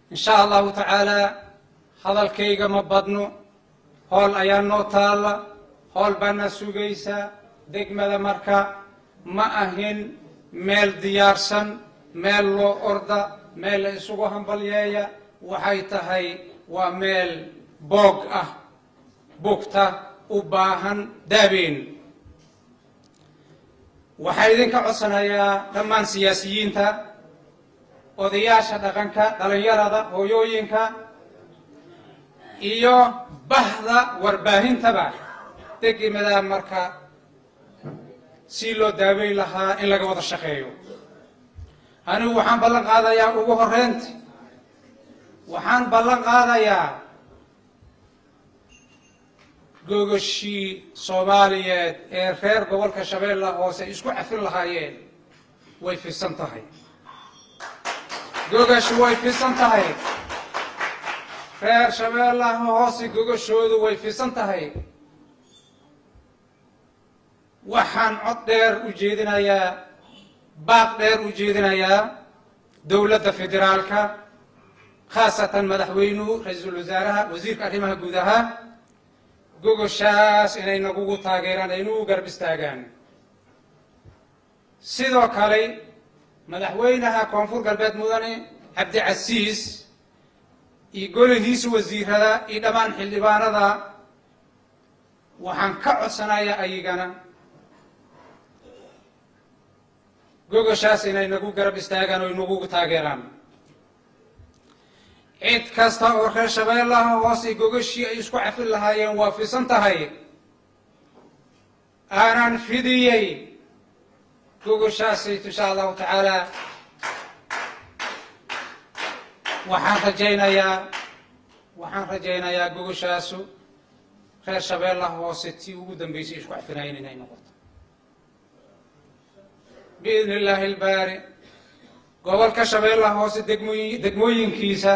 in sha allahu tacaalaa hadalkayga ma badno hool ayaa noo taalla hool baana sugaysaa degmada marka ma ahin meel diyaarsan meel loo orda meel la isugu hambalyeeya waxay tahay waa meel boog ah bugta u baahan daabeyn waxaa idinka codsanayaa dhammaan siyaasiyiinta odayaasha dhaqanka dhalinyarada hooyooyinka iyo bahda warbaahintaba degmada marka si loo daaweyn lahaa in laga wada shaqeeyo anigu waxaan ballan qaadayaa ugu horreynta waxaan ballan qaadayaa gogoshii soomaaliyeed ee reer gobolka shabeella hoose isku cafin lahaayeen way fidsan tahay gogashi way fidsan tahay reer shabeellaha hoose gogashoodu way fidsan tahay waxaan cod dheer u jeedinayaa baaq dheer u jeedinayaa dowladda federaalka khaasatan madaxweynuhu ra-iisul wasaaraha wasiirka arrimaha gudaha gogoshaas inay nagugu taageeraan ay nagu garab istaagaan sidoo kale madaxweynaha koonfur galbeed mudane cabdicasiis iyo golihiisa wasiirada iyo dhammaan xildhibaanada waxaan ka codsanayaa ayagana gogoshaas inay nagu garab istaagaan oo nagu taageeraan cid kasta oo reer shabeellaha hoose gogoshii ay isku cafin lahaayeen waa fisan tahay aanan fidiyey gogoshaasayt insha allahu tacaala waxaan rajaynayaa waxaan rajaynayaa gogoshaasu reer shabeellaha hoose tii ugu dambeysay isku cafinaayeen inay noqoto biidni illaahi ilbaari gobolka shabeellaha hoose degmooyin degmooyinkiisa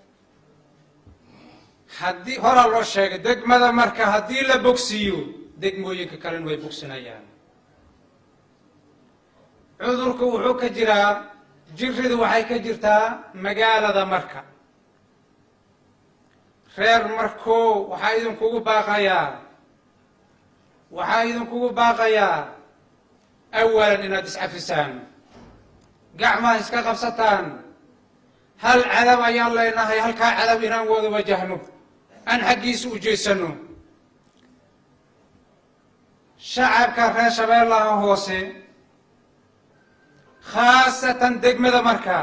haddii horaa loo sheegay degmada marka haddii la bogsiiyo degmooyinka kalena way bogsinayaan cudurku wuxuu ka jiraa jiridu waxay ka jirtaa magaalada marka reer markoo waxaa idinkugu baaqayaa waxaa idinkugu baaqayaa awalan inaad iscafisaan gacmaha iska qabsataan hal cadab ayaan leenahay halkaa cadab inaan wada wajahno aan xaggiisa u jeesano shacabka reer shabeellaha hoose khaasatan degmada marka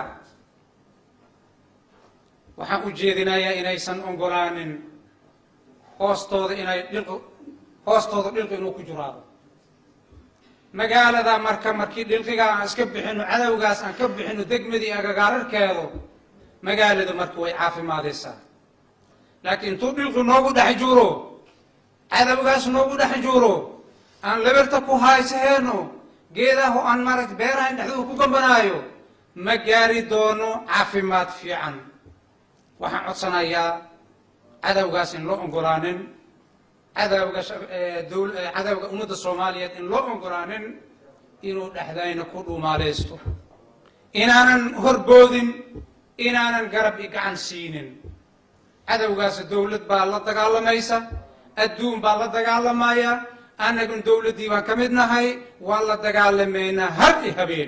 waxaan u jeedinayaa inaysan ogolaanin hoostooda inay dhil hoostooda dhilqi inuu ku juraado magaalada marka markii dhilqigaa aan iska bixino cadowgaas aan ka bixino degmadii agagaararkeedu magaaladu marka way caafimaadaysaa laakiin intuu dhilqi noogu dhex juro cadowgaas noogu dhex juro aan labirta ku haysaheeno geedaho aan maaragta beerahan dhexdooda ku gambanaayo ma gaari doono caafimaad fiican waxaan codsanayaa cadowgaas in loo ogolaanin cadowga cadowga ummadda soomaaliyeed in loo ogolaanin inuu dhexdayna ku dhumaalaysto inaanan horboodin inaanan garab i gacan siinin cadowgaas dowlad baa la dagaalamaysa adduun baa la dagaalamaya annagun dowladdii baan ka mid nahay waan la dagaalamaynaa har i habeen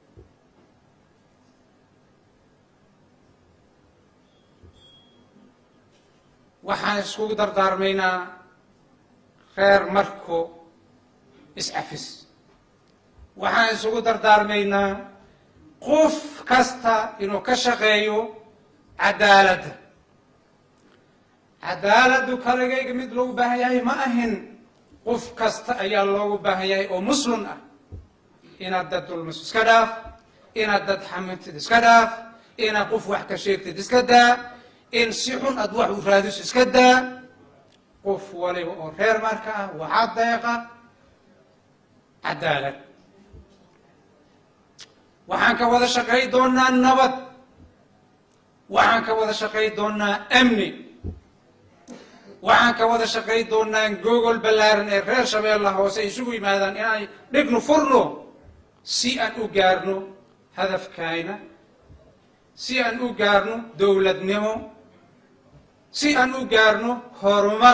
waxaan iskugu dardaarmaynaa reer marko iscafis waxaan isugu dardaarmaynaa qof kasta inuu ka shaqeeyo cadaaladda cadaaladdu kaligayga mid loogu baahan yahay ma ahin qof kasta ayaa loogu baahan yahay oo muslim ah inaad dad dulmis iska dhaaf inaad dad xamintid iska dhaaf inaad qof wax ka sheegtid iska daa in si xun aad wax u raadiso iska daa qof waliba oo reer marka ah waxaa deeqa cadaalad waxaan ka wada shaqay doonaa nabad waxaan ka wada shaqay doonaa amni waxaan ka wada shaqay doonaa gogol ballaaran ee reer shabeella hoose isugu yimaadaan inaan dhigno furno si aan u gaarno hadafkayna si aan u gaarno dowladnimo si aan u gaarno horumar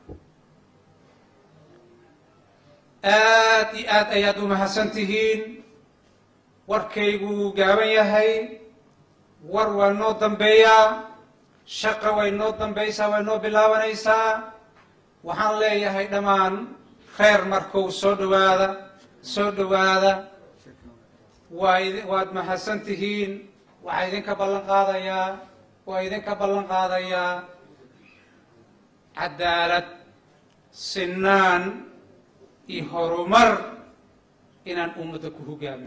aad iyo aad ayaad u mahadsan tihiin warkaygu wuu gaaban yahay war waa noo dambeeyaa shaqa way noo dambaysaa way noo bilaabanaysaa waxaan leeyahay dhammaan kheyr markou soo dhowaada soo dhowaada waa waad mahadsan tihiin waxaa idinka ballan qaadayaa waa idinka ballan qaadayaa cadaalad sinaan iyo horumar inaan ummadda ku hogaamiyo